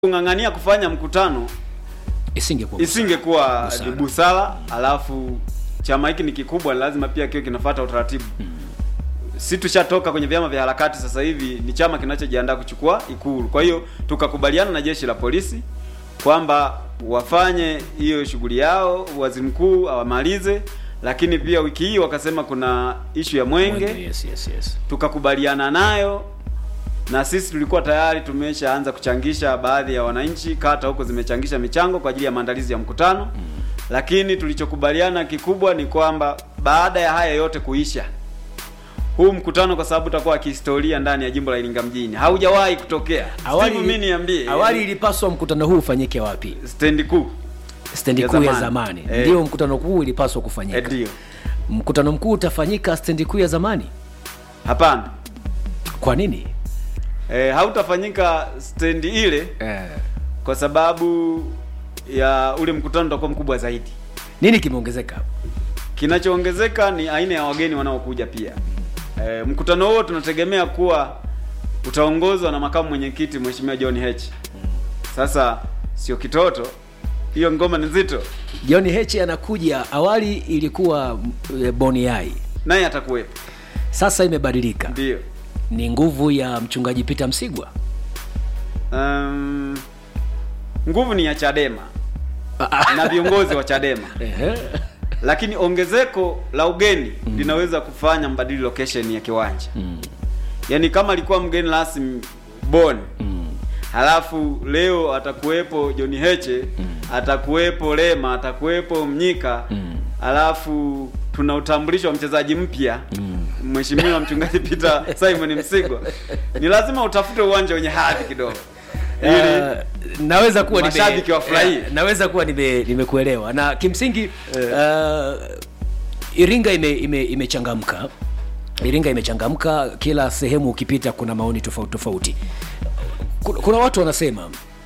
kung'ang'ania kufanya mkutano isingekuwa isingekuwa Busara. ni busara, alafu chama hiki ni kikubwa, lazima pia kiwe kinafuata utaratibu. Si tushatoka kwenye vyama vya harakati, sasa hivi ni chama kinachojiandaa kuchukua Ikulu. Kwa hiyo tukakubaliana na jeshi la polisi kwamba wafanye hiyo shughuli yao, waziri mkuu awamalize, lakini pia wiki hii wakasema kuna ishu ya mwenge, Mwenge, yes, yes, yes. tukakubaliana nayo na sisi tulikuwa tayari tumeshaanza kuchangisha, baadhi ya wananchi kata huko zimechangisha michango kwa ajili ya maandalizi ya mkutano lakini tulichokubaliana kikubwa ni kwamba baada ya haya yote kuisha, huu mkutano kwa sababu utakuwa wa kihistoria ndani ya jimbo la Iringa mjini, haujawahi kutokea. Awali, Steve, mimi niambie, awali ilipaswa mkutano huu ufanyike wapi? stendi kuu Stendi Ya kuu ya zamani. zamani, Eh. ndio mkutano kuu ilipaswa Eh, kufanyika. ndio. Mkutano mkuu utafanyika stendi kuu ya zamani. Hapana, Kwa nini? eh, hautafanyika stendi ile Eh. kwa sababu ya ule mkutano utakuwa mkubwa zaidi. Nini kimeongezeka? Kinachoongezeka ni aina ya wageni wanaokuja pia. E, mkutano huo tunategemea kuwa utaongozwa na makamu mwenyekiti Mheshimiwa John Heche. Sasa sio kitoto, hiyo ngoma ni nzito, John Heche anakuja. Awali ilikuwa e, Boni Yai, naye atakuwepo. sasa imebadilika. Ndio. Ni nguvu ya mchungaji Peter Msigwa. Um, nguvu ni ya Chadema na viongozi wa Chadema, Ehe. lakini ongezeko la ugeni linaweza kufanya mbadili location ya kiwanja. Yaani kama alikuwa mgeni rasmi Bon halafu leo atakuwepo John Heche atakuwepo Lema atakuwepo Mnyika halafu tuna utambulisho wa mchezaji mpya Mheshimiwa mchungaji Peter Simon Msigwa, ni lazima utafute uwanja wenye hadhi kidogo ili Uh, naweza kuwa nime- mashabiki wafurahie. eh, naweza kuwa nime- nimekuelewa na kimsingi uh, Iringa ime- ime- imechangamka Iringa imechangamka, kila sehemu ukipita kuna maoni tofauti tofauti. Kuna, kuna watu wanasema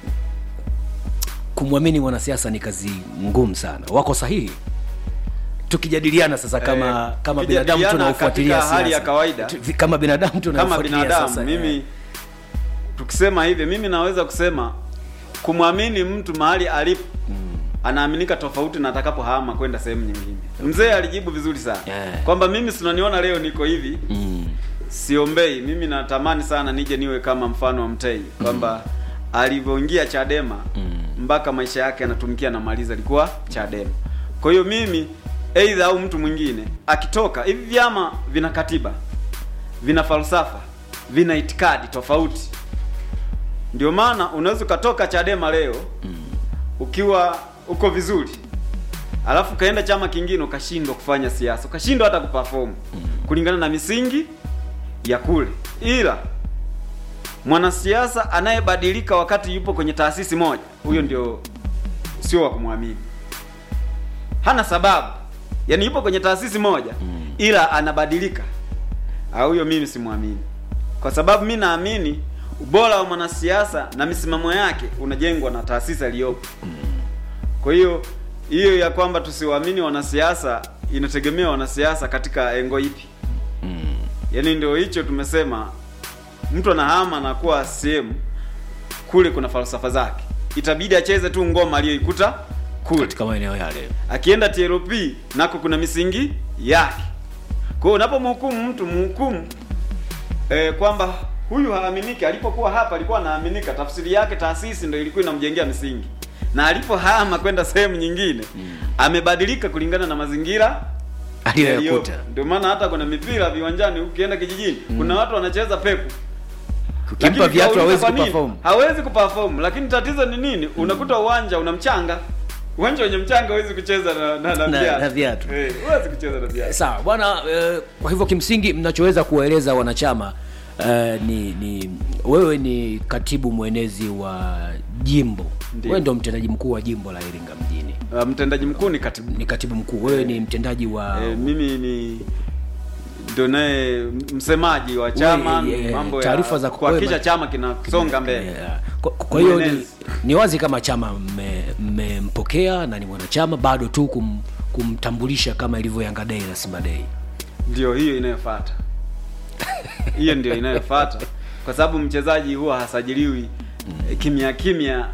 kumwamini mwanasiasa ni kazi ngumu sana. Wako sahihi? Tukijadiliana sasa kama Eh, kama binadamu tukijadiliana tunaofuatilia katika hali ya siasa. kawaida. Tu- kama binadamu kama tunaofuatilia binadamu sasa, mimi eh. tukisema hivi mimi naweza kusema kumwamini mtu mahali alipo anaaminika tofauti na atakapohama kwenda sehemu nyingine. Mzee alijibu vizuri sana Yeah. kwamba mimi sinaniona leo niko hivi Mm. siombei. Mimi natamani sana nije niwe kama mfano wa Mtei kwamba alivyoingia Chadema mpaka maisha yake anatumikia na maliza alikuwa Chadema. Kwa hiyo mimi aidha au mtu mwingine akitoka, hivi vyama vina katiba, vina falsafa, vina itikadi tofauti. Ndio maana unaweza ukatoka Chadema leo ukiwa uko vizuri, alafu ukaenda chama kingine ukashindwa kufanya siasa, ukashindwa hata kuperform kulingana na misingi ya kule. Ila mwanasiasa anayebadilika wakati yupo kwenye taasisi moja, huyo ndio sio wa kumwamini. Hana sababu, yaani yupo kwenye taasisi moja ila anabadilika, Ah, huyo mimi simwamini, kwa sababu mi naamini ubora wa mwanasiasa na misimamo yake unajengwa na taasisi aliyopo. Kwa hiyo hiyo ya kwamba tusiwaamini wanasiasa inategemea wanasiasa katika engo ipi. Yaani ndio hicho tumesema, mtu anahama na kuwa CCM kule kuna falsafa zake, itabidi acheze tu ngoma aliyoikuta kule. katika maeneo yale Akienda TLP nako kuna misingi yake. Kwa hiyo unapomhukumu mtu mhukumu eh, kwamba huyu haaminiki. Alipokuwa hapa alikuwa anaaminika, tafsiri yake taasisi ndio ilikuwa inamjengea misingi, na alipohama kwenda sehemu nyingine amebadilika kulingana na mazingira aliyoyakuta. yaliyopo. Ndio maana hata kuna mipira viwanjani, ukienda kijijini kuna watu wanacheza peku Ukimpa Lakini viatu ukauliza hawezi kwa nini? kuperform. hawezi kuperform. Lakini tatizo ni nini? Unakuta uwanja una mchanga, uwanja wenye mchanga huwezi kucheza na, na, na, Na- viatu. na viatu. Eh, huwezi kucheza na viatu. Sawa bwana. Eh, kwa hivyo kimsingi mnachoweza kuwaeleza wanachama eh, ni, ni wewe ni katibu mwenezi wa jimbo, Ndiyo. wewe ndio mtendaji mkuu wa jimbo la Iringa mjini, Uh, mtendaji mkuu ni katibu. ni katibu mkuu, wewe ni mtendaji wa Eh, mimi ni ndio naye msemaji wa chama, Wewe, eh, mambo ya taarifa za kuhakikisha wewe- chama kinasonga mbele. Yeah. Kwa, kwa hiyo ni, Mwenezi. ni wazi kama chama mme- mmempokea na ni mwanachama bado tu kum, kumtambulisha kama ilivyo Yanga Day na Simba Day. Ndio hiyo inayofuata. hiyo ndio inayofuata kwa sababu mchezaji huwa hasajiliwi eh, kimya kimya